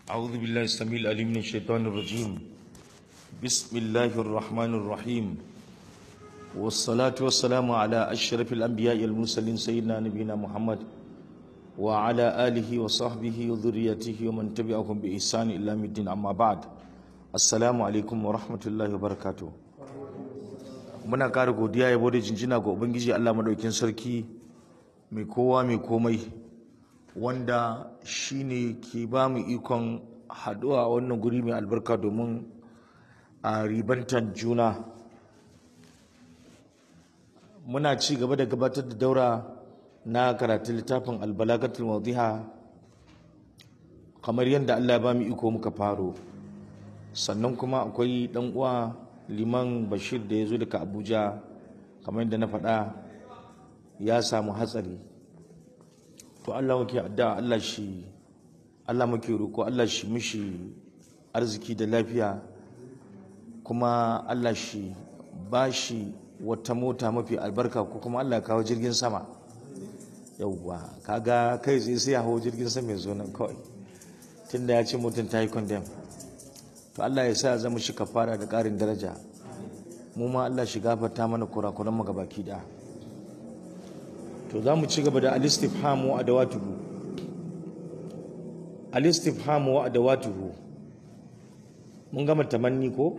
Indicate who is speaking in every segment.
Speaker 1: أعوذ بالله السميع العليم من الشيطان الرجيم بسم الله الرحمن الرحيم والصلاة والسلام على أشرف الأنبياء المرسلين سيدنا نبينا محمد وعلى آله وصحبه وذريته ومن تبعهم بإحسان إلى يوم الدين أما بعد السلام عليكم ورحمة الله وبركاته muna ƙara godiya yabo da jinjina ga ubangiji Allah madaukin sarki mai kowa mai komai wanda shine ke ba mu ikon haɗuwa a wannan guri mai albarka domin a ribantar juna muna ci gaba da gabatar da daura na karatun littafin albalagatul mawdiha kamar yadda Allah ya ba mu iko muka faro sannan kuma akwai dan uwa liman bashir da ya zo daga abuja kamar yadda na faɗa ya samu hatsari to Allah muke addu'a Allah shi Allah muke roko Allah shi mishi arziki da lafiya kuma Allah shi ba shi wata mota mafi albarka ko kuma Allah ya kawo jirgin sama yauwa kaga kai tsaye sai ya hau jirgin sama ya zo nan kawai tunda ya ce mutum ta yi condemn to Allah ya sa ya zama shi kafara da ƙarin daraja mu ma Allah shi gafarta mana kurakuran mu gabaki da to za mu ci gaba da al-istifham wa adawatuhu al-istifham wa adawatuhu mun gama tamanni ko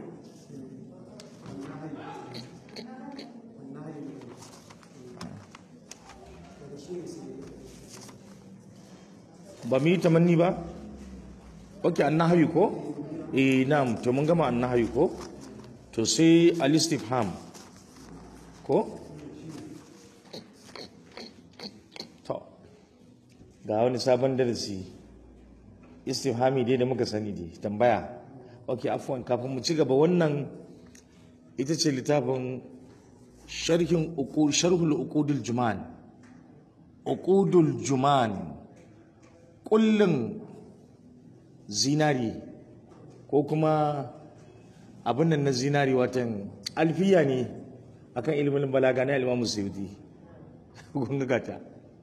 Speaker 1: ba mu yi tamanni ba ok annahayu ko eh na'am to mun gama annahayu ko to sai al-istifham ko to ga wani sabon darasi istifhami dai da muka sani dai tambaya ok afwan kafin mu ci gaba wannan ita ce littafin sharhin sharhul uqudul juman uqudul juman kullun zinari ko kuma abin nan na zinari watan alfiya ne akan ilimin balaga na ilimin musulmi kun ga ta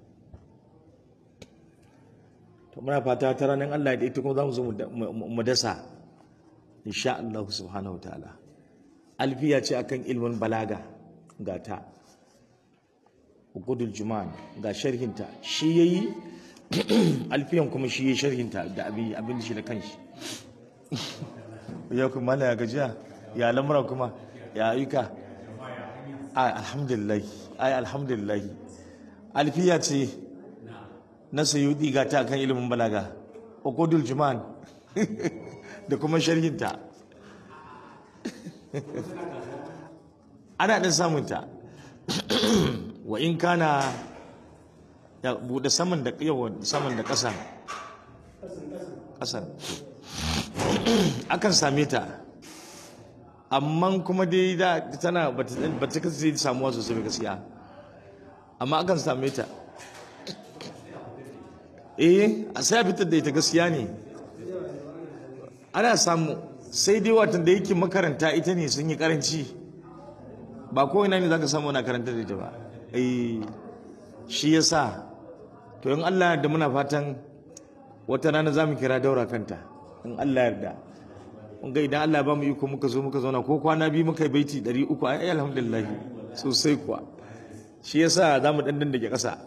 Speaker 1: to muna fata ta ranar Allah da ita kuma za mu zo mu dasa insha Allah subhanahu wa ta'ala alfiya ce akan ilimin balaga ga ta ukudul juman ga sharhinta shi yayi alfiyan kuma shi yayi sharhinta da abin abin shi da kanshi ya kuma ya gajiya ya lamura kuma ya ayyuka ai alhamdulillah ai alhamdulillah alfiya ce na sayudi ga ta kan ilimin balaga uqudul juman da kuma sharhinta ana ɗin samunta wa in kana ya buɗe saman da yawan saman da ƙasan ƙasan akan same ta amma kuma dai da tana ba ta kasance samuwa sosai ba gaskiya amma akan same ta eh a sai fitar da ita gaskiya ne ana samu sai dai watan da yake makaranta ita ne sun yi karanci ba ko ina ne zaka samu na karanta da ita ba eh shi yasa to in Allah da muna fatan wata rana zamu kira daura kanta in Allah yarda mun ga idan Allah ba mu iko muka zo muka zauna ko kwana biyu muka yi baiti 300 ai alhamdulillah sosai kuwa shi yasa zamu dan dan dake kasa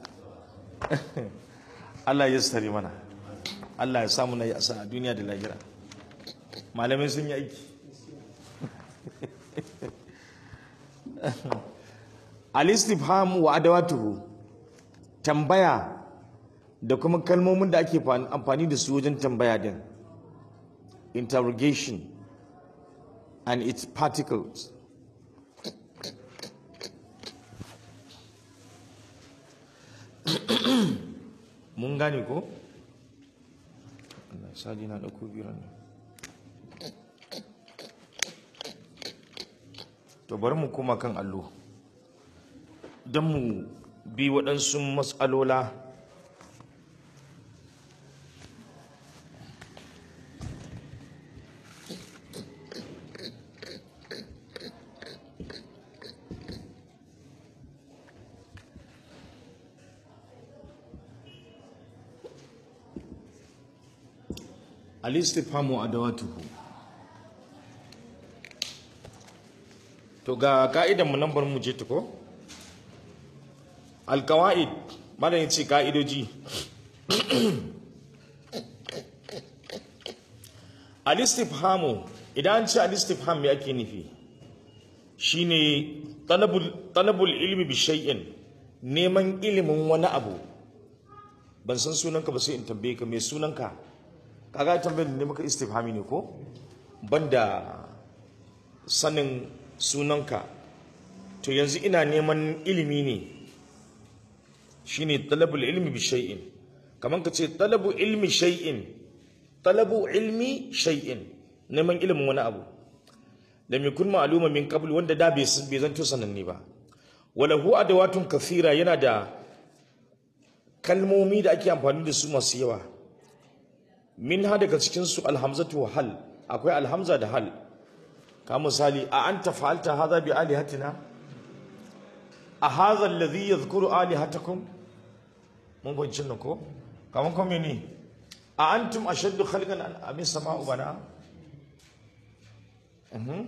Speaker 1: Allah ya sare mana Allah ya samu na yi asa a duniya da lahira malamai sun yi aiki al-istifham wa adawatuhu tambaya da kuma kalmomin da ake amfani da su wajen tambaya din interrogation and its particles mun gane ko? Allah sadi na ɗauko biran nan to bari mu koma kan allo don mu bi waɗansu matsalola al-istifhamu adawatuhu to ga ka'idan mu nan bar mu je ta ko al-qawaid malam yace ka'idoji al-istifhamu idan an ce al-istifham me ake nufi shine talabul talabul ilmi bi shay'in neman ilimin wani abu ban san sunanka ba sai in tambaye ka me sunanka kaga tambayar ne maka istifhami ne ko banda sanin sunanka to yanzu ina neman ilimi ne shine talabul ilmi bi shay'in kaman ka ce talabu ilmi shay'in talabu ilmi shay'in neman ilimin wani abu lam yakun ma'luma min qabl wanda da bai bai zanto sananni ba wala hu adawatun kathira yana da kalmomi da ake amfani da su masu yawa min ha daga cikin su alhamzatu wa hal akwai alhamza da hal ka misali a anta fa'alta hadha bi alihatina a hadha alladhi yadhkuru alihatakum mun bayyana nan ko kaman kuma ne a antum ashaddu khalqan am as-sama'u bana mhm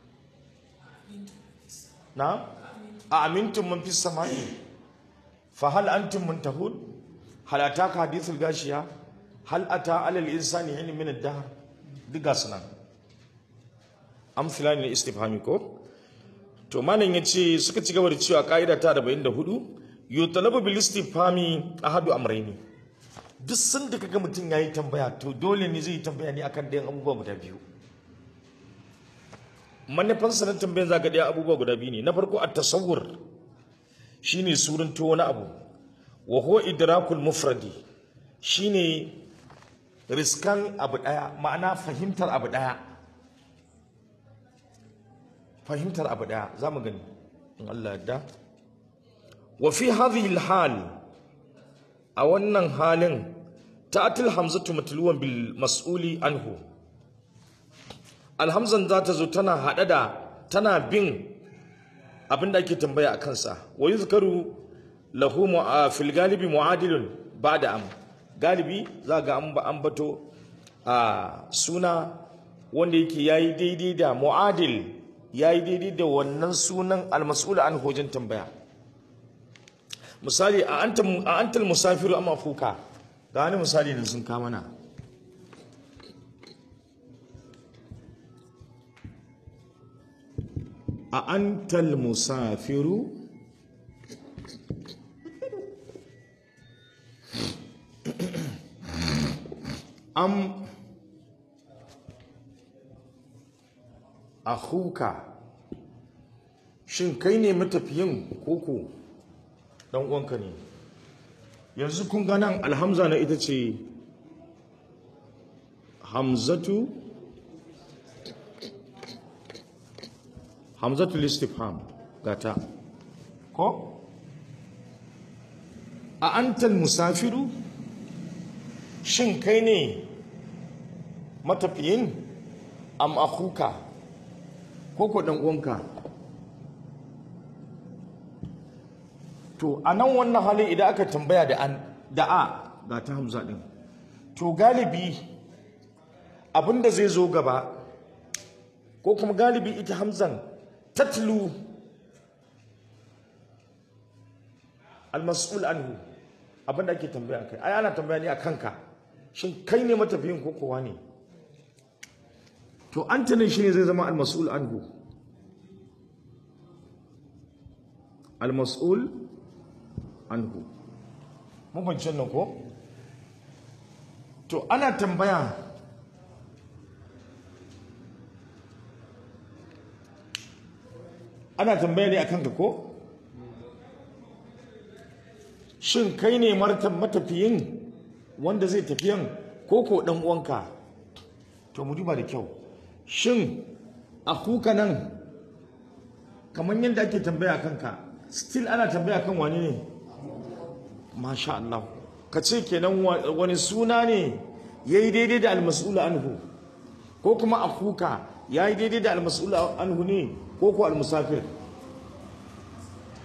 Speaker 1: na a amintum man fis sama'i fa hal antum muntahun hal ataka hadithul gashiya hal ata alal insani hin min ad-dahr diga sunan amsila ne istifhami ko to malam yace suka ci gaba da cewa kaida ta 44 yutalabu bil istifhami ahadu amrayni duk sanda kaga mutum yayi tambaya to dole ne zai tambaya ne akan dayan abubuwa guda biyu manufan sanar tambayan zaka daya abubuwa guda biyu ne na farko at-tasawwur shine suranto wani abu wa huwa idrakul mufradi shine riskan abu daya ma'ana fahimtar abu daya fahimtar abu daya za mu gani in Allah yadda wa fi hadhihi hal a wannan halin ta'atil hamzatu matluwan bil mas'uli anhu alhamzan za ta zo tana hada da tana bin abin da ake tambaya a kansa wa yuzkaru lahu fil galibi mu'adilun ba'da am galibi za ga an ambato a suna wanda yake yayi daidai da mu'adil yayi daidai da wannan sunan almas'ul an hojin tambaya misali a anta a antal musafiru amma fuka ga wani misali ne sun kama na a antal musafiru am akhuka shin kai ne matafiyin koko dan uwanka ne yanzu kun ga nan alhamza na ita ce hamzatu hamzatu listifham gata ko a antal musafiru shin kai ne matafiyin am akhuka ko ko dan uwanka to a nan wannan halin idan aka tambaya da an da a ga ta hamza din to galibi abinda zai zo gaba ko kuma galibi ita hamzan tatlu almas'ul anhu abinda ake tambaya kai ai ana tambaya ne a kanka shin kai ne matafiyin ko kowa ne to anta ne shine zai zama almas'ul anhu almas'ul anhu mun fahimci nan ko to ana tambaya ana tambaya ne akan ka ko shin kai ne martan matafiyin wanda zai tafiyan ko ko dan uwanka to mu duba da kyau shin akuka nan kamar yadda ake tambaya kanka still ana tambaya kan wani ne masha Allah ka ce kenan wani suna ne ya yi daidai da almas'ula anhu ko kuma akuka ya yi daidai da almas'ula anhu ne ko ko almusafir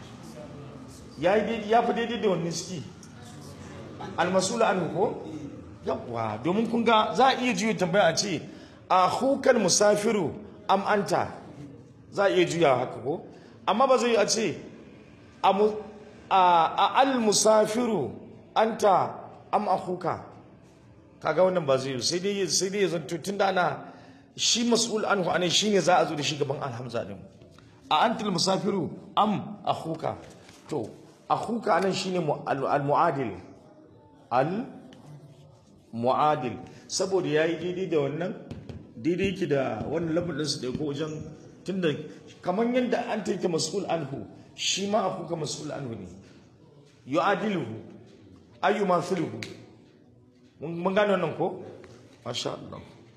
Speaker 1: ya yi daidai ya fi daidai da wani ski almas'ula anhu ko yawwa domin kun ga za a iya juya tambaya a ce a hukal musafiru am anta za a iya juya haka ko amma ba zai a ce a mu- a- a al musafiru anta am akhuka kaga wannan ba zai yi sai dai sai dai ya zanto tunda ana shi mas'ul anhu anan shine za a zo da shi gaban alhamza din a antal musafiru am akhuka to akhuka anan shine mu- al al muadil al muadil saboda yayi daidai da wannan daidai yake da wannan lafin din su da ko wajen tunda kamar yadda an take mas'ul anhu shi ma akhuka mas'ul anhu ne yu'adiluhu ayu mathiluhu mun mun gane wannan ko masha Allah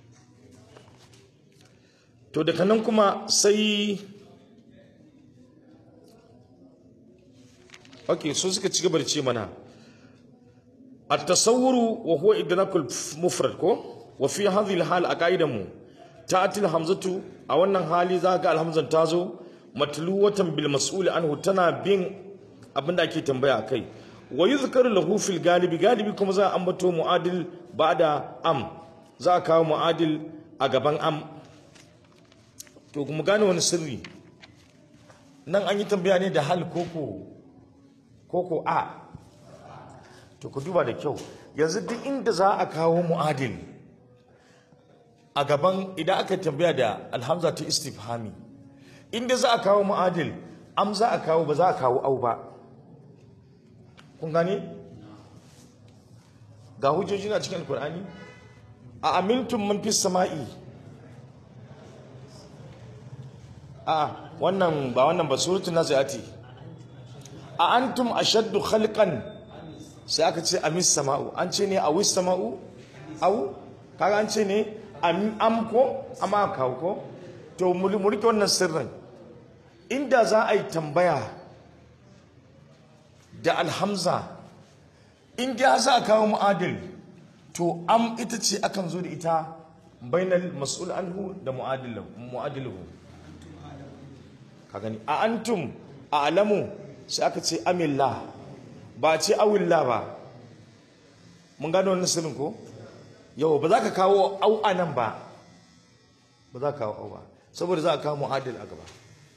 Speaker 1: to daga nan kuma sai okay so suka ci gaba da ce mana التصور وهو إدراك المفرد كو وفي هذه الحال أقايدمو تأتي الهمزة أو أن حالي ذاك الهمزة تازو متلوة بالمسؤول عنه تنا بين abin da ake tambaya kai wa yuzkaru lahu fil galibi galibi kuma za a ambato mu'adil ba'da am za a kawo mu'adil a gaban am to kuma gane wani sirri nan an yi tambaya ne da hal koko koko a to ku duba da kyau yanzu duk inda za a kawo mu'adil a gaban idan aka tambaya da alhamza ta istifhami inda za a kawo mu'adil am za a kawo ba za a kawo au ba kun gane ga hujjoji na cikin alkur'ani a amintum man fis sama'i a wannan ba wannan ba suratul naziati a antum ashaddu khalqan sai aka ce amis sama'u an ce ne awis sama'u au kaga an ce ne am am ko amma kawo ko to mu mu rike wannan sirrin inda za a yi tambaya da alhamza inda za a kawo mu'adil to am ita ce akan zo da ita bainal mas'ul anhu da mu'adilahu mu'adiluhu ka gani a antum a alamu sai aka ce amillah ba ce awillah ba mun gano wannan sirrin ko yau ba za ka kawo au a nan ba ba za ka kawo au ba saboda za ka kawo mu'adil a gaba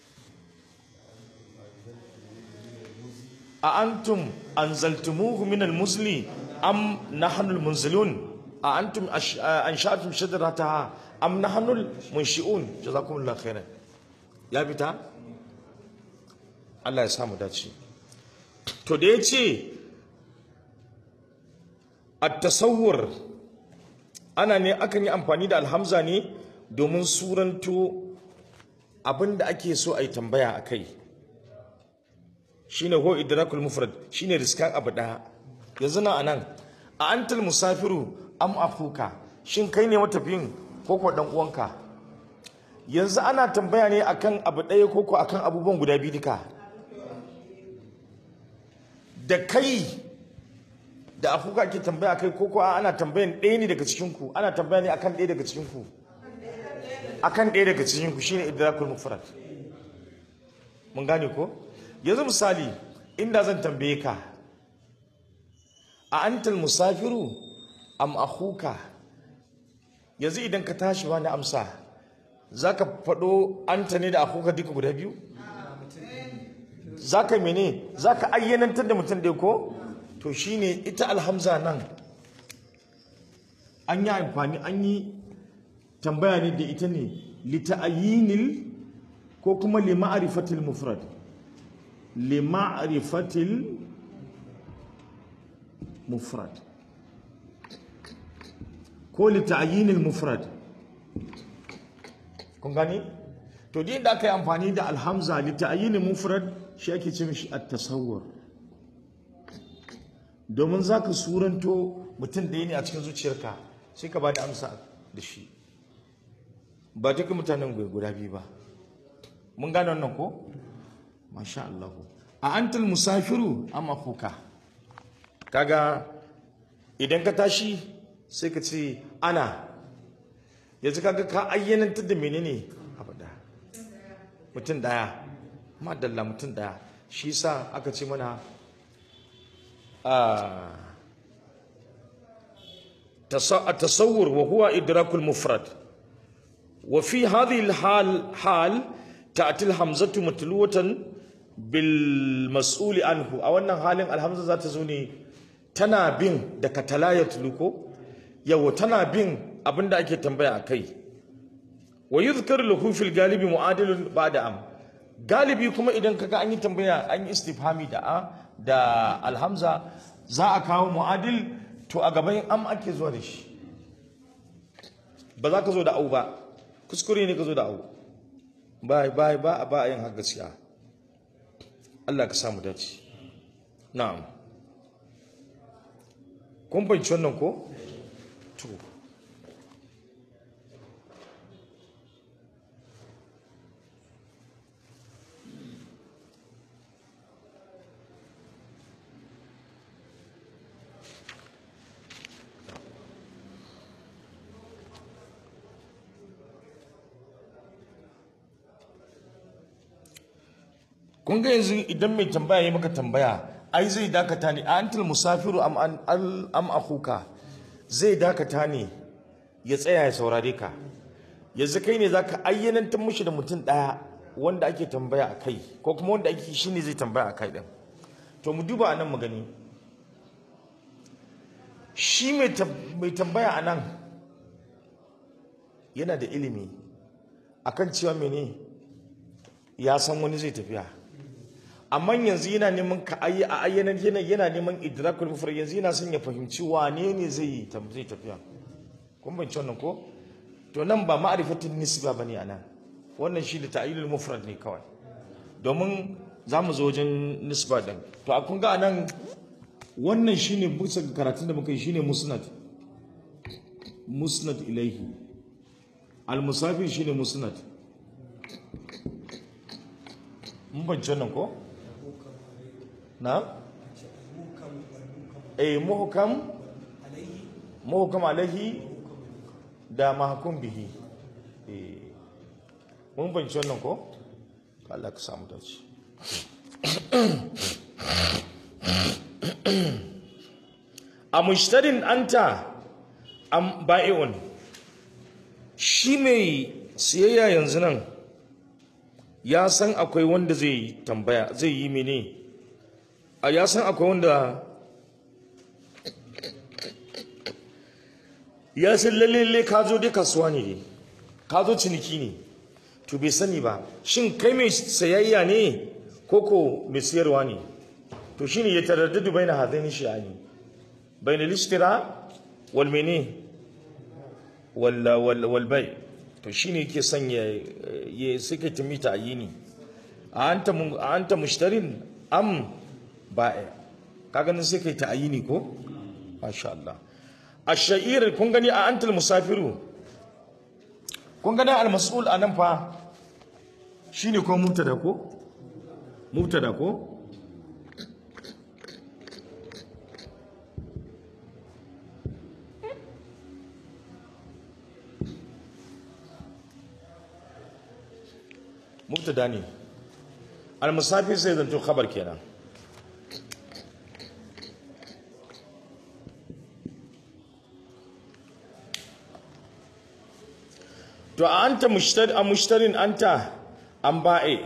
Speaker 1: a antum anzaltumuhu min almuzli am nahnu almunzilun a antum ash- ansha'tum shajarataha am nahnu almunshi'un jazakumullahu khairan ya fita Allah ya samu dace to da yace at-tasawwur ana ne akan yi amfani da alhamza ne domin suranto abinda ake so a yi tambaya a kai shine ho idrakul mufrad shine riskan abu daya yanzu na anan a antal musafiru am afuka shin kai ne matafiyin ko ko dan uwanka yanzu ana tambaya ne akan abu daya ko ko akan abubuwan guda biyu duka da kai da afuka ke tambaya kai ko ko ana tambayan ɗaya ne daga cikin ku ana tambaya ne akan ɗaya daga cikin ku akan ɗaya daga cikin ku shine idrakul mufrad mun gane ko yanzu misali inda zan tambaye ka a antal musafiru am akhuka yanzu idan ka tashi bani amsa zaka faɗo anta ne da akhuka duka guda biyu zaka mene zaka ayyanantar da mutum ɗaya ko to shine ita alhamza nan an yi amfani an yi tambaya ne da ita ne lita'ayinil ko kuma lima'arifatil mufrad lima'rifatil mufrad ko lita'yinil mufrad kun gani to din da aka yi amfani da alhamza lita'yinil mufrad shi ake ce mishi at-tasawwur domin zaka suranto mutum da ne a cikin zuciyarka sai ka bada amsa da shi ba duka mutanen guda biyu ba mun gane wannan ko masha Allah a antal musafiru amma kuka kaga idan ka tashi sai ka ce ana yanzu kaga ka ayyanantar da menene abada mutum daya madalla mutum daya shi sa aka ce mana التصور وهو إدراك المفرد وفي هذه الحال حال تأتي الهمزة متلوة بالمسؤول عنه أو أن حال الهمزة ذات زوني تنا بين دك تلا يتلوكو يو تنا بين أبن دعك تنبيع كي ويذكر له في الغالب معادل بعد أم galibi kuma idan kaga an yi tambaya an yi istifhami da a da alhamza za a kawo mu'adil to a gaban am ake zuwa da shi ba za ka zo da au ba kuskure ne ka zo da au ba ba ba ba a yin haka gaskiya Allah ka samu dace na'am kun fahimci wannan ko to kun ga yanzu idan mai tambaya ya maka tambaya ai zai dakata ne a antil musafiru am an al- am akhuka zai dakata ne ya tsaya ya saurare ka yanzu kai ne zaka ayyanantar mushi da mutum daya wanda ake tambaya a kai ko kuma wanda ake shine zai tambaya a kai din to mu duba anan mu gani shi mai tam- mai tambaya anan yana da ilimi akan cewa mene ya san wani zai tafiya amma yanzu yana neman ka ayi a ayyanar yana yana neman idrakul mufrad yanzu yana son ya fahimci wane ne zai yi tam- zai tafiya kun bance wannan ko to nan ba ma'rifatin nisba bane anan wannan shi da ta'yilul mufrad ne kawai domin za mu zo wajen nisba din to a kun ga anan wannan shine bisa ga karatun da muka yi shine musnad musnad ilaihi al musafir shine musnad mun bance wannan ko na eh muhkam muhkam alaihi da mahkum bihi eh mun bance wannan ko Allah ka samu dace a mushtarin anta am ba'i'un shi mai siyayya yanzu nan ya san akwai wanda zai yi tambaya zai yi mene a ya san akwai wanda ya san lalle ka zo dai kasuwa ne ka zo ciniki ne to bai sani ba shin kai mai sayayya ne koko mai siyarwa ne to shine ya taraddadu baina hadaini shi'ani baina al-ishtira wal mene wal wal wal bai to shine yake son ya ya suka tumi ta yini a anta mu- a anta mushtarin am ba'i kaga nan sai kai ta ayini ko masha Allah ash-sha'ir kun gani a antal musafiru kun gani al-mas'ul anan fa shine ko mubtada ko mubtada ko mubtada ne al-musafir sai zanto khabar kenan to a anta mushtari a mushtarin anta an ba'e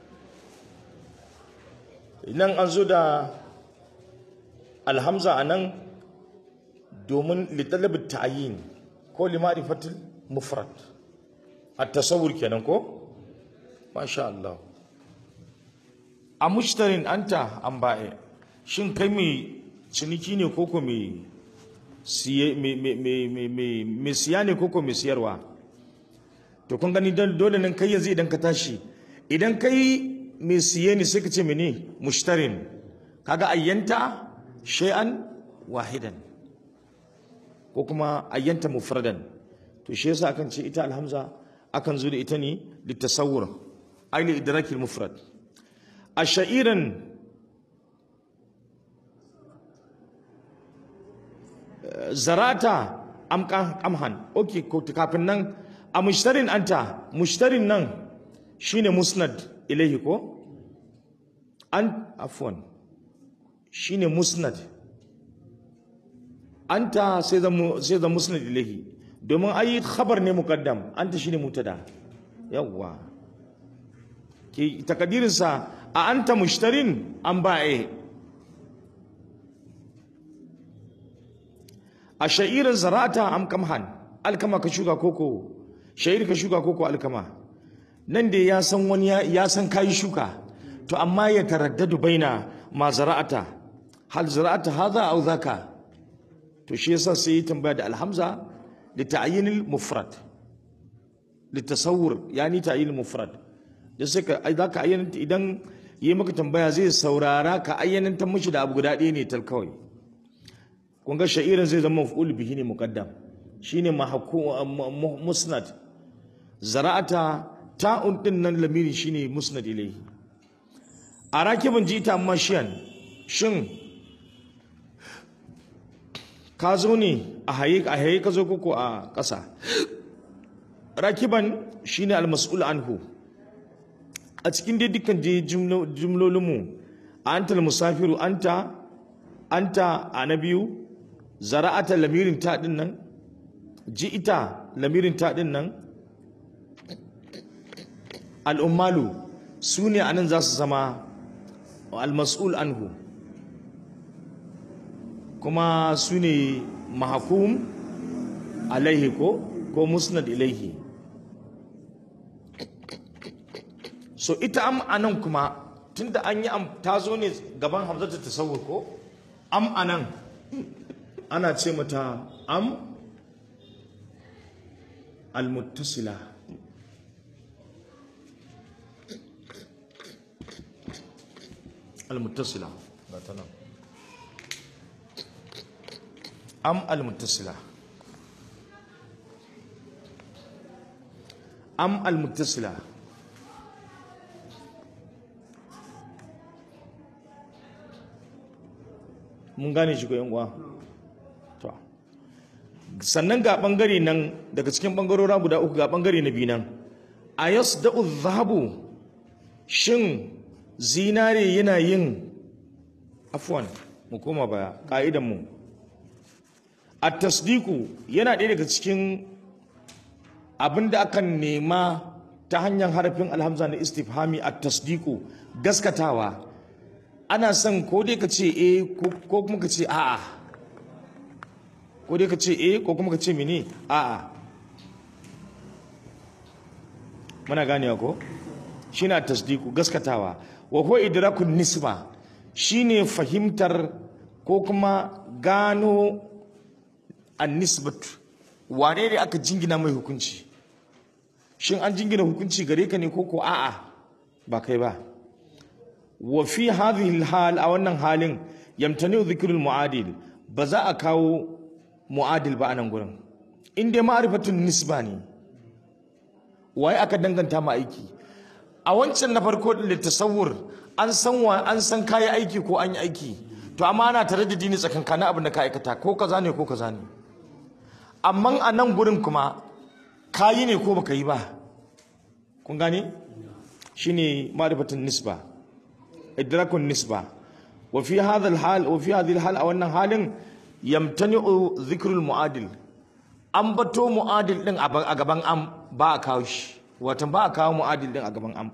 Speaker 1: nan an zo da alhamza a nan domin litalabin ta'ayin ko limarifatul mufrad a tasawur kenan ko masha Allah a mushtarin anta an ba'e shin kai mai ciniki ne koko mai siye mai mai mai mai- mai- mai siya ne koko mai siyarwa to kun gani don- dole nan kai yanzu idan ka tashi idan kai mai siye ne sai ka ce mene mushtarin kaga ayyanta shay'an wahidan ko kuma ayyanta mufradan to shi yasa akan ce ita alhamza akan zo da ita ne litasawwur ay li idrakil mufrad ashairan zarata amkan amhan okay ko kafin nan a mushtarin anta mushtarin nan shine musnad ilaihi ko an afwan shine musnad anta sai zama sai zama musnad ilayhi domin ayi khabar ne muqaddam anta shine mutada yawwa ke takadirin sa a anta mushtarin an ba'e a sha'irin zarata am kamhan alkama ka shuka koko sha'ir ka shuka koko alkama nan da ya san wani ya san kayi shuka to amma ya taraddadu baina ma zara'ata hal zara'ata hadha aw dhaka to shi yasa sai ya tambaya da alhamza li ta'yinil mufrad li tasawwur yani ta'yinil mufrad da sai ka ai zaka ayyana idan yi maka tambaya zai saurara ka ayyanan ta mishi da abu guda ɗaya ne tal kawai kun ga sha'irin zai zama maf'ul bihi ne muqaddam shine musnad zara'ata ta'un din nan lamiri shine musnad ilayhi a rakibin jita mashiyan shin ka zo ne a haye a haye ka zo koko a ƙasa rakiban shine almas'ul anhu a cikin dai dukkan je jumlolinmu anta musafiru anta anta a na biyu zara'ata lamirin ta din nan ji'ita lamirin ta din nan al'ummalu su ne anan za su zama al-mas'ul anhu kuma su ne mahakum alaihi ko ko musnad ilaihi so ita am anan kuma tunda an yi am ta zo ne gaban hamzatu tasawur ko am anan ana ce mata am al-muttasila al-muttasila am al-muttasila am al-muttasila mun gane shi ko yan uwa to sannan ga bangare nan daga cikin bangarora guda uku ga bangare na biyu nan ayasda'u dhahabu shin zinare yana yin afwan mu koma baya ka'idan mu at-tasdiqu yana ɗaya daga cikin abinda akan nema ta hanyar harafin alhamza na istifhami at-tasdiqu gaskatawa ana son ko dai ka ce eh ko kuma ka ce a'a ko dai ka ce eh ko kuma ka ce mene a'a muna ganewa ko shine tasdiku gaskatawa wa huwa idrakun nisba shine fahimtar ko kuma gano an-nisbatu wane ne aka jingina mai hukunci shin an jingina hukunci gare ka ne ko ko a'a ba kai ba wa fi hadhihi hal a wannan halin yamtani dhikrul muadil ba za a kawo muadil ba a nan gurin in dai ma'rifatun nisba ne waye aka danganta ma aiki a wancan na farko da tasawur an san wa an san kayi aiki ko an yi aiki to amma ana tare da dini tsakankanin abin da ka aikata ko kaza ne ko kaza ne amma a nan gurin kuma kayi ne ko baka yi ba kun gane shine ma'rifatun nisba idrakun nisba wa fi hadha al-hal wa fi hadhihi al-hal a wannan halin yamtani'u dhikrul mu'adil an bato mu'adil din a gaban am ba a kawo shi wato ba a kawo mu'adil din a gaban am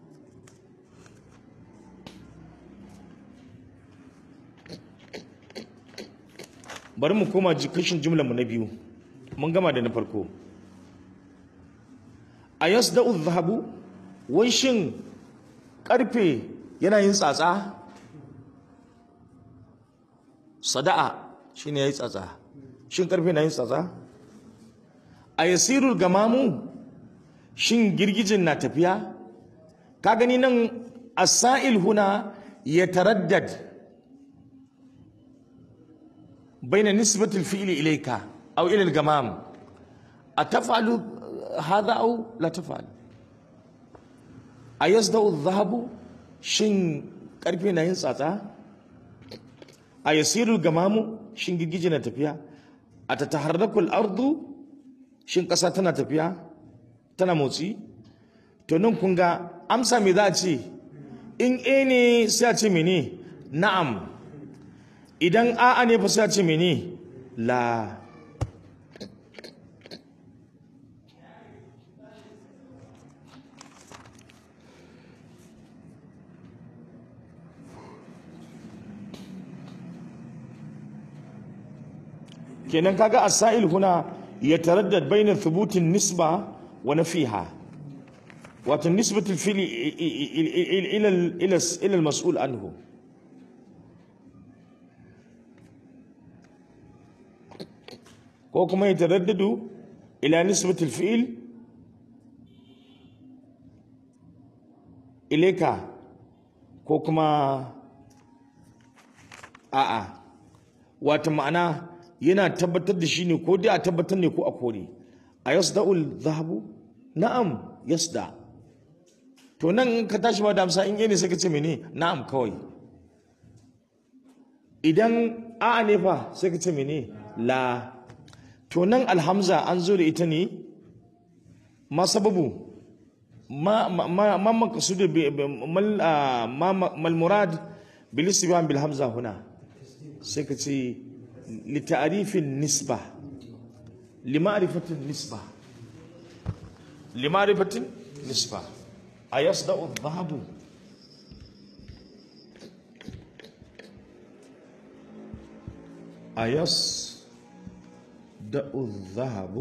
Speaker 1: bari mu koma kashin jumlar mu na biyu mun gama da na farko a yasda'u dhahabu wai shin karfe yana yin tsatsa sada'a shine yayi tsatsa shin karfe na yin tsatsa a yasirul gamamu shin girgijin na tafiya ka gani nan asail huna ya taraddad baina nisbatil fi'li ilayka aw ila al-gamam ataf'alu hadha aw la taf'al ayasda'u adh-dhahabu shin karfe na yin tsatsa a yasirul gamamu shin girgije na tafiya a tataharrakul ardu shin ƙasa tana tafiya tana motsi to nan kun ga amsa me za a ce in a ne sai a ce mene na'am idan a'a ne fa sai a ce mene la kenan kaga asail huna ya taraddad baina thubutin nisba wa nafiha wato nisbatul fili ila ila ila al-mas'ul anhu ko kuma ya taraddadu ila nisbatul fi'il ilaika ko kuma a'a wata ma'ana yana tabbatar da shi ne ko dai a tabbatar ne ko a kore a yasda'ul zahabu na'am yasda to nan in ka tashi ba da amsa in ne sai ka ce mene na'am kawai idan a'a ne fa sai ka ce mene la to nan alhamza an zo da ita ne ma sababu ma ma ma maqsud mal mal murad bil istibham bil hamza huna sai ka ce لتعريف النسبة لمعرفة النسبة لمعرفة النسبة أيصدأ الذهب أيصدأ الذهب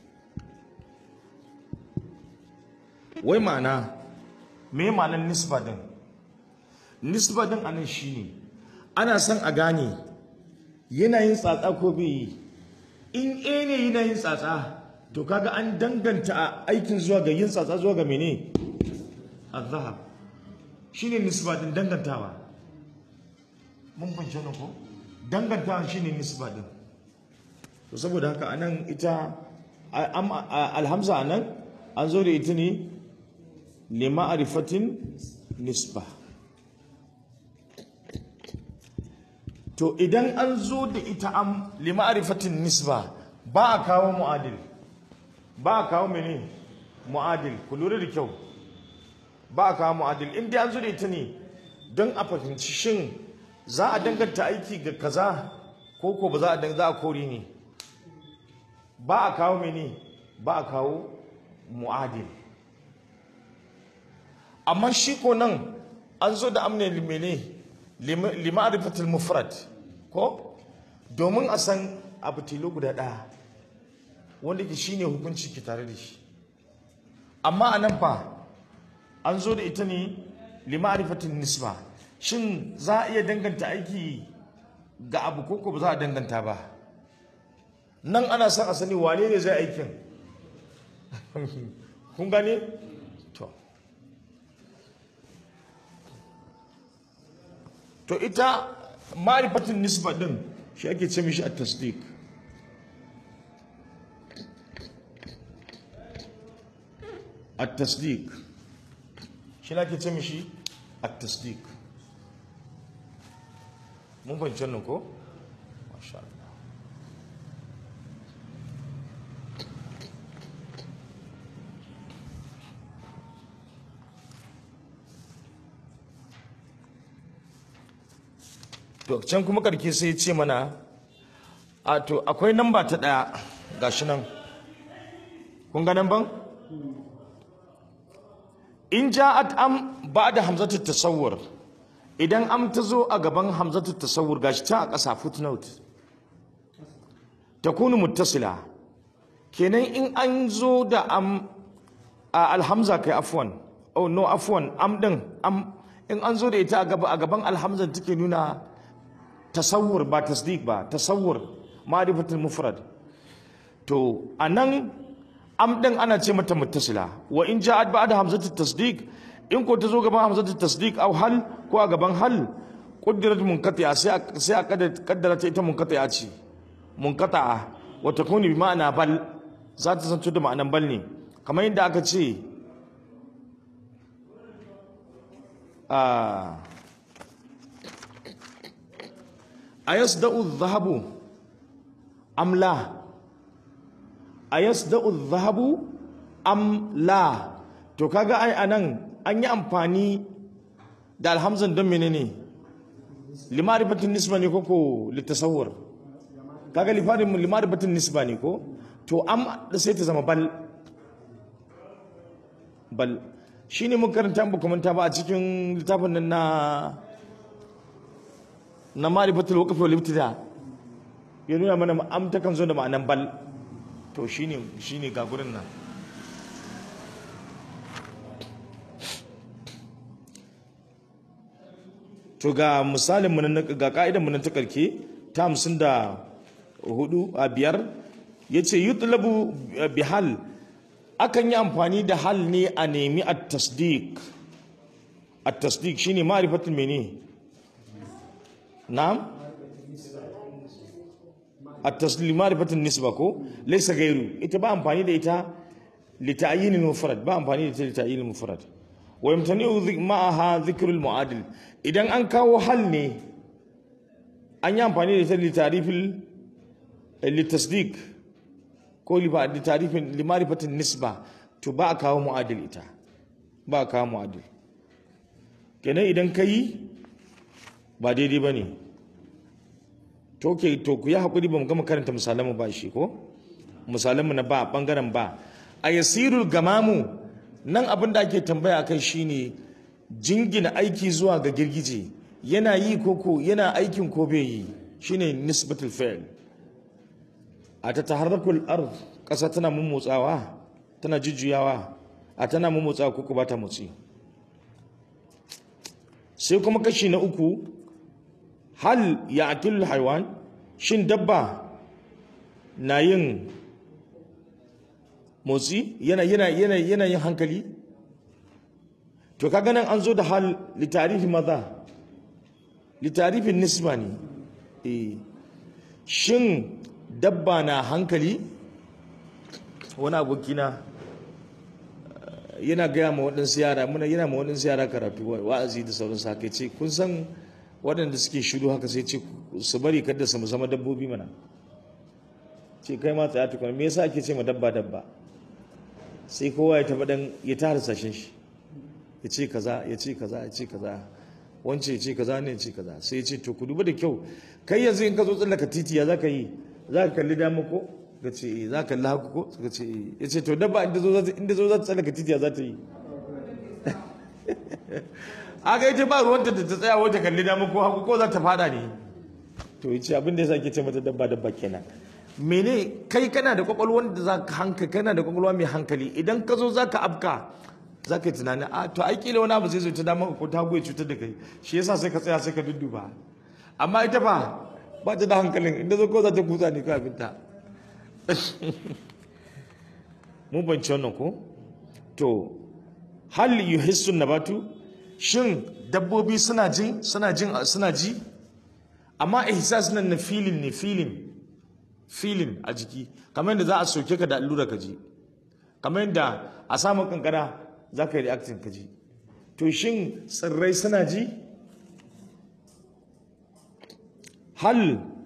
Speaker 1: wai ma'ana me ma'anar nisba din nisba din anan shine ana son a gane yana yin tsatsa ko bai yi in a ne yana yin tsatsa to kaga an danganta aikin zuwa ga yin tsatsa zuwa ga mene azhab shine nisba din dangantawa mun fahimci wannan ko dangantawa shine nisba din to saboda haka anan ita alhamza anan an zo da ita ne lima'rifatin nisba to idan an zo da ita am lima'rifatin nisba ba a kawo mu'adil ba a kawo mene mu'adil ku lura da kyau ba a kawo mu'adil in dai an zo da ita ne don a fahimci shin za a danganta aiki ga kaza ko ko ba za a za a kore ne ba a kawo mene ba a kawo mu'adil amma shi ko nan an zo da amne mene lima'rifatul mufrad ko domin a san abu tilo guda ɗaya wanda ke shine hukunci ke tare da shi amma a nan fa an zo da ita ne lima'rifatul nisba shin za a iya danganta aiki ga abu ko ko ba za a danganta ba nan ana son a sani wane ne zai aikin kun gane to to ita ma'rifatin nisba din shi ake ce mishi a tasdiq a tasdiq shi ake ce mishi a tasdiq mun fahimci wannan ko masha Allah to can kuma karke sai ce mana a to akwai namba ta daya gashi nan kun ga nan ban in ja'at am ba'da hamzatu tasawwur idan am ta zo a gaban hamzatu tasawwur gashi ta a ƙasa footnote takunu muttasila kenan in an zo da am a alhamza kai afwan oh no afwan am din am in an zo da ita a gaban alhamza take nuna tasawur ba tasdiq ba tasawur ma'rifatul mufrad to anan am din ana ce mata muttasila wa in ja'at ba'da hamzatul tasdiq in ko ta zo gaban hamzatul tasdiq aw hal ko a gaban hal quddirat munqati'a sai sai a kaddara ta ita munqati'a ce munqata'a wa takunu bi ma'ana bal za ta zanto da ma'anan bal ne kamar yadda aka ce a ayasda'u adh-dhahabu am la ayasda'u adh-dhahabu am la to kaga ai anan an yi amfani da alhamzan don menene limarifatin nisba ne koko litasawwur kaga lifarin limarifatin nisba ne ko to am da sai ta zama bal bal shine mun karanta ba kuma ta ba a cikin littafin nan na na marifatul waqf wal ibtida ya nuna mana am ta kan zo da ma'anan bal to shine shine ga gurin nan to ga misalin mu na ga ka'idan mu na ta karke ta 54 a biyar yace yutlabu bihal akan yi amfani da hal ne a nemi at-tasdiq at-tasdiq shine ma'rifatul mene na'am at-tasdiq ma'rifatul nisba ko laysa gairu ita ba amfani da ita li ta'yin al-mufrad ba amfani da ita li ta'yin al-mufrad wa yamtani'u ma'aha dhikrul mu'adil idan an kawo hal ne an yi amfani da ita li ta'rifil li tasdiq ko li ta'rifin li ma'rifatin nisba to ba a kawo mu'adil ita ba a kawo mu'adil kenan idan kai ba daidai bane to ke to ku yi hakuri ba mu gama karanta misalan mu ba shi ko misalan mu na ba bangaren ba a yasirul gamamu nan abin da ake tambaya akai shine jingina aiki zuwa ga girgije yana yi koko yana aikin ko bai yi shine nisbatul fi'l a ta taharrakul ard kasa tana mummotsawa tana jujjuyawa a tana mummotsawa koko ba ta motsi sai kuma kashi na uku hal ya'tul haywan shin dabba na yin motsi yana yana yana yana yin hankali to kaga nan an zo da hal litarifi maza litarifin nisba ne eh shin dabba na hankali wani abokina yana gaya ma waɗansu yara muna yana ma waɗansu yara karatu wa'azi da sauransu haka ce kun san waɗanda suke shiru haka sai ce su bari kada su zama dabbobi mana ce kai ma tsaya tukuna me yasa ake ce ma dabba dabba sai kowa ya taɓa ɗan ya tara sashen shi ya ce kaza ya ce kaza ya ce kaza wance ya ce kaza ne ya ce kaza sai ya ce to ku duba da kyau kai yanzu in ka zo tsallaka titi ya za ka yi za ka kalli dama ko ka ce eh za ka kalli haku ko ka ce eh ya ce to dabba inda zo za inda zo za ta tsallaka titi ya za ta yi aga ita ba ruwanta da ta tsaya wata kalli dama ko haku ko za ta fada ne to ya ce abin da ya sa ke ce mata dabba dabba kenan mene kai kana da kwakwalwar da za ka hankali kana da kwakwalwa mai hankali idan ka zo za ka afka za ka yi tunani a to ai kila wani abu zai zo ta dama ko ta goyi cutar da kai shi yasa sai ka tsaya sai ka dudduba amma ita fa ba ta da hankalin inda zo ko za ta kusa ne kafin ta mun banci wannan ko to hal yuhissu nabatu shin dabbobi suna jin suna jin suna ji amma ihsas nan na filin ne filin filin a jiki kamar yadda za a soke ka da allura ka ji kamar yadda a samun kankara za ka yi reactin ka ji to shin tsirrai suna ji hal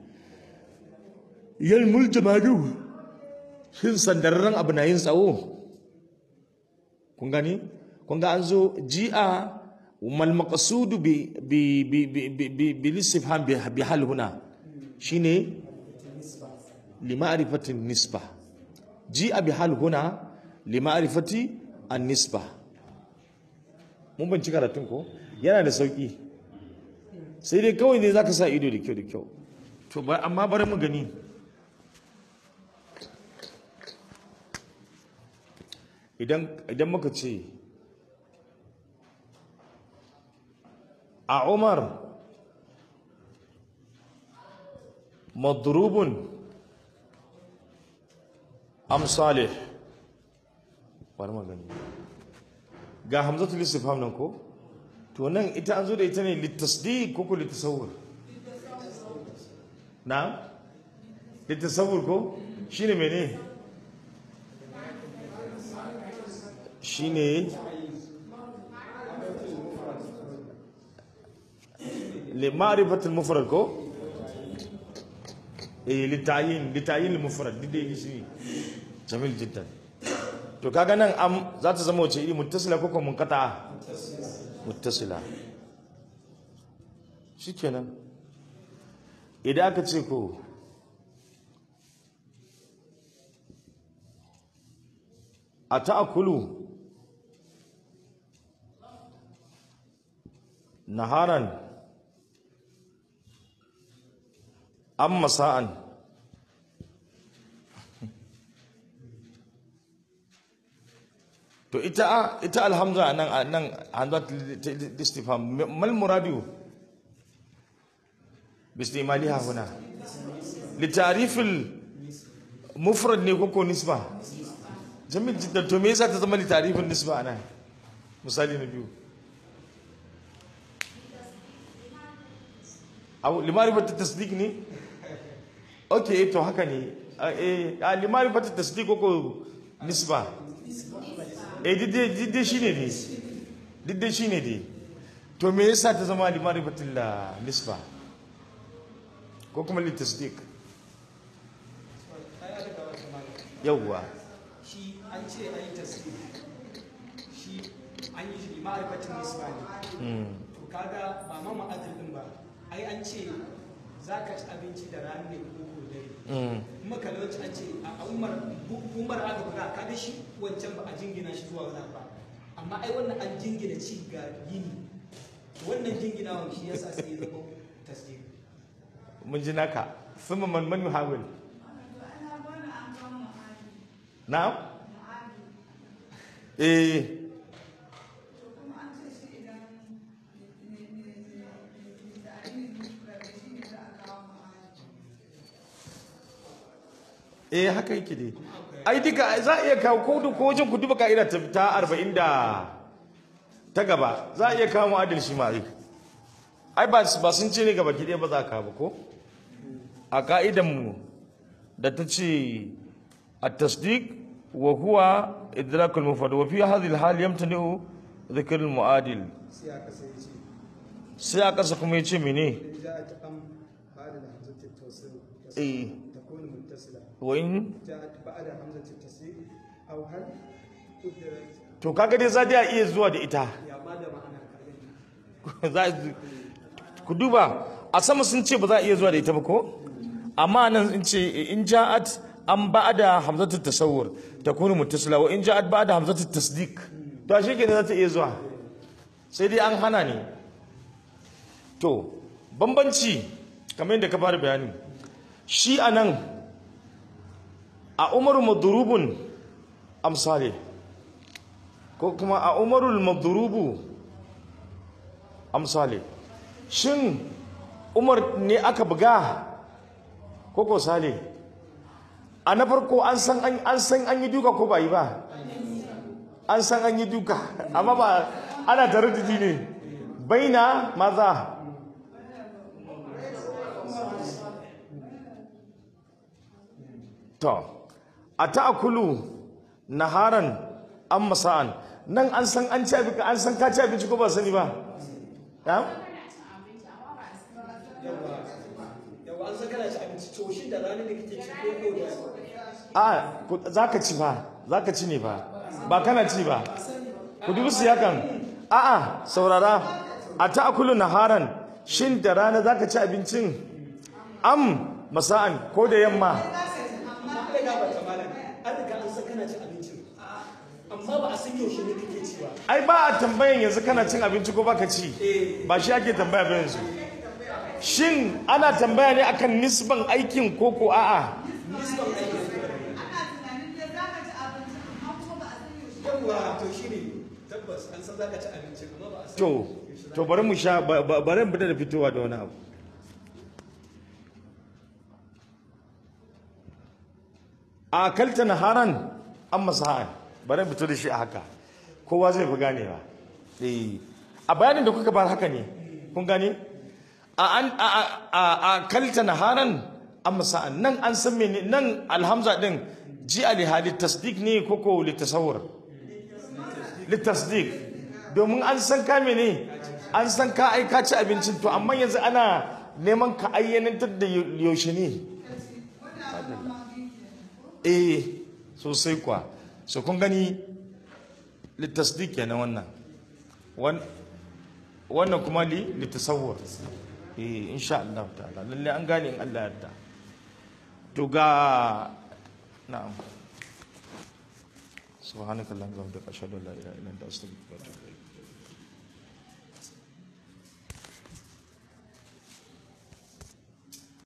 Speaker 1: yalmul jamadu shin sandararren abu na yin tsawo kun gani kun ga an zo ji'a mal maqsudu bi bi bi bi bi bi listifham bi hal huna shine lima'rifati nisba ji'a bi hal huna lima'rifati an-nisba mun banci karatun ko yana da sauki sai dai kawai ne zaka sa ido da kyau da kyau to ba amma bari mu gani idan idan muka ce a Umar madrubun am salih bari mu gani ga hamzatul istifham nan ko to nan ita an zo da ita ne litasdiq ko ko litasawwur na litasawwur ko shine mene shine li ma'rifatul mufrad ko eh litayin litayin mufrad dide shi jamil jiddan to kaga nan am za ta zama wace iri muttasila ko kuma munqata muttasila shikenan idan aka ce ko a ta'akulu naharan an masa'an to ita ita alhamza nan nan hanzat istifham mal muradu bistimaliha huna litarif mufrad ne ko nisba jamil jiddan to me yasa ta zama litarifin nisba ana misali na biyu aw limarifat tasdiq ne okay to haka ne eh limarifat tasdiq ko nisba eh didde shine ne didde shine ne to me yasa ta zama limarifatul nisba ko kuma litasdiq yawwa
Speaker 2: shi an ce an yi tasiri shi an yi shi ma'arifatin nisba ne to kaga ba ma ma'adar din ba ai an ce za ka ci abinci da rana ne ko ko dare kuma kalauci an ce a umar umar aka buga kaga shi wancan ba a jingina shi zuwa wani ba amma ai wannan an jingina ci ga yini wannan jinginawan shi yasa sai ya zama tasiri
Speaker 1: mun ji naka thumma man man yuhawil na'am eh eh haka yake dai ai duka za a iya kawo ko ko wajen ku duba ka'ida ta ta 40 da ta gaba za a iya kawo mu'adil shi ma ai ba ba sun ce ne gaba ki dai ba za ka ba ko a ka'idan mu da ta ce at-tasdiq wa huwa idrak al-mufrad wa fi hadhihi al-hal yamtani'u dhikr al-mu'adil
Speaker 2: sai aka sai ce
Speaker 1: sai a kasa kuma yace mene
Speaker 2: in ja'at am ba'da hamzati tawsil
Speaker 1: eh
Speaker 2: takunu muttasila
Speaker 1: wa in
Speaker 2: جاءت بعد همزة التصريف أو هل قدرت
Speaker 1: to kaga dai za ta iya zuwa da ita
Speaker 2: يا ما ده معنى كلمة
Speaker 1: za ku duba a sama sun ce ba za a iya zuwa da ita ba ko amma nan in ce in ja'at an ba'da hamzatu tasawwur takunu muttasila wa in ja'at ba'da hamzatu tasdiq to shi kenan za ta iya zuwa sai dai an hana ne to bambanci kamar yadda ka fara bayani shi anan a umaru madrubun amsale ko kuma a umarul madrubu amsale shin umar ne aka buga ko ko sale a na farko an san an an san an yi duka ko ba yi ba an san an yi duka amma ba ana taraddudi ne baina maza to a ta'akulu naharan an masa'an nan an san an ci abinci an san ka ci abinci ko ba sani ba ya
Speaker 2: yawa an san kana ci abinci to shi da rana ne kake ci ko ko da
Speaker 1: a ku- za ka ci ba za ka ci ne ba ba kana ci ba ku dubi su yakan a'a saurara a ta'akulu naharan shin da rana za ka ci abincin am masa'an ko da yamma
Speaker 2: amma kai ga ba malam an riga an san kana ci abincin amma ba a san yaushe ne kake ci ba
Speaker 1: ai ba a tambayan yanzu kana cin abinci ko baka ci ba shi ake tambaya ba yanzu shin ana tambaya ne akan nisban aikin ko ko a'a
Speaker 2: nisban aiki yawa to shi ne tabbas an san zaka ci abincin amma ba a san
Speaker 1: to to bari mu sha ba- ba- bari mu fita da fitowa da wani abu a kalta naharan an masa'an bari mu fito da shi a haka kowa zai fi ganewa eh a bayanin da kuka bar haka ne kun gane a an a a a- a kalta naharan an masa'an nan an san mene nan alhamza din ji ali hali tasdiq ne ko ko litasawwur litasdiq domin an san ka mene an san ka ai ka ci abincin to amma yanzu ana neman ka ayyanantar da yaushe ne eh sosai kwa so kun gani litasdiq kenan wannan Wan- wannan kuma li litasawwur eh insha Allah ta'ala lalle an gane in Allah ya yarda to ga na'am subhanakallahumma wa bihamdika ashhadu an la ilaha illa anta astaghfiruka wa atubu ilayk